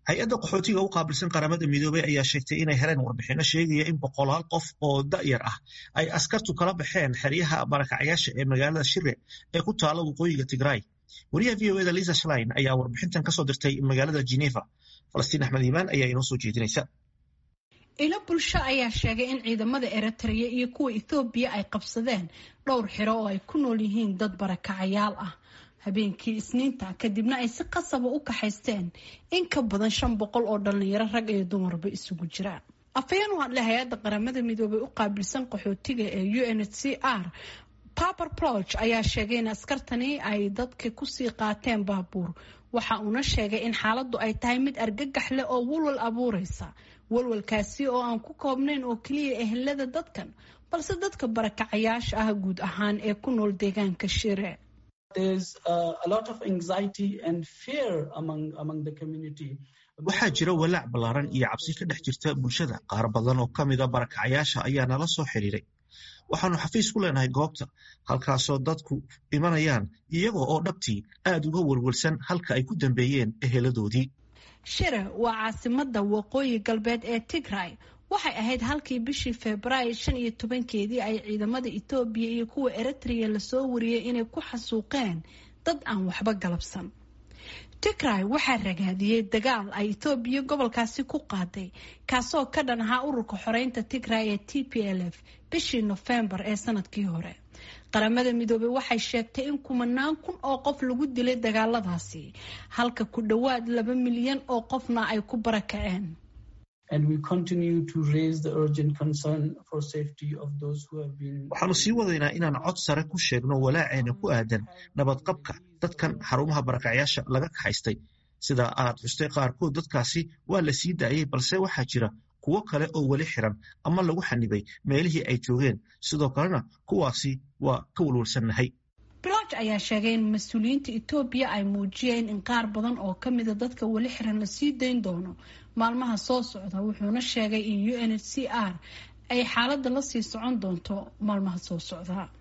hay-adda qaxootiga u qaabilsan qaramada midoobey ayaa sheegtay inay heleen warbixino sheegaya in boqolaal qof oo da'yar ah ay askartu kala baxeen xeryaha barakacyaasha ee magaalada shire ee ku taala waqooyiga tigraay wariyaha v o eda lisa shlein ayaa warbixintan kasoo dirtay magaalada geneva falastiin axmed iimaan ayaa inoo soo jeedinaysa ilo bulsho ayaa sheegay in ciidamada eritrea iyo kuwa ethoobiya ay qabsadeen dhowr xiro oo ay ku nool yihiin dad barakacayaal ah habeenkii isniinta kadibna ay si qasaba u kaxaysteen in ka badan shan boqol oo dhalinyaro rag iyo dumarba isugu jira afhayeen u hadlay hay-adda qaramada midoobay u qaabilsan qaxootiga ee u n h c r paper ploch ayaa sheegay in askartani ay dadka kusii qaateen baabuur waxa uuna sheegay in xaaladdu ay tahay mid argagax leh oo walwal abuureysa walwalkaasi oo aan ku koobnayn oo keliya ehelada dadkan balse dadka barakacayaasha ah guud ahaan ee ku nool deegaanka shire waxaa jira walaac ballaaran iyo cabsi ka dhex jirta bulshada qaar badan oo ka mida barakacayaasha ayaa nala soo xiriiray waxaanu xafiis ku leenahay goobta halkaasoo dadku imanayaan iyaga oo dhabtii aad uga welwelsan halka ay ku dambeeyeen eheladoodii shire waa caasimada waqooyi galbeed ee tigray waxay ahayd halkii bishii februaayo shan iyo tobankeedii ay ciidamada etoobiya iyo kuwa eritrea lasoo wariyey inay ku xasuuqeen dad aan waxba galabsan tigray waxaa ragaadiyey dagaal ay etoobiya gobolkaasi ku qaaday kaasoo ka dhan ahaa ururka xoreynta tigray ee t p l f bishii nofembar ee sanadkii hore qaramada midoobey waxay sheegtay in kumanaan kun oo qof lagu dilay dagaaladaasi halka ku dhowaad laba milyan oo qofna ay ku barakaceen waxaanu sii wadaynaa inaan cod sare ku sheegno walaaceena ku aadan nabadqabka dadkan xarumaha barakacyaasha laga kaxaystay sida aad xustay qaarkood dadkaasi waa la sii daayey balse waxaa jira kuwo kale oo weli xiran ama lagu xanibay meelihii ay joogeen sidoo kalena kuwaasi waa ka walwalsannahay bloch ayaa sheegay in mas-uuliyiinta etoobiya ay muujiyeen in qaar badan oo ka mida dadka weli xiran la sii dayn doono maalmaha soo socda wuxuuna sheegay in u n h c r ay xaaladda la sii socon doonto maalmaha soo socda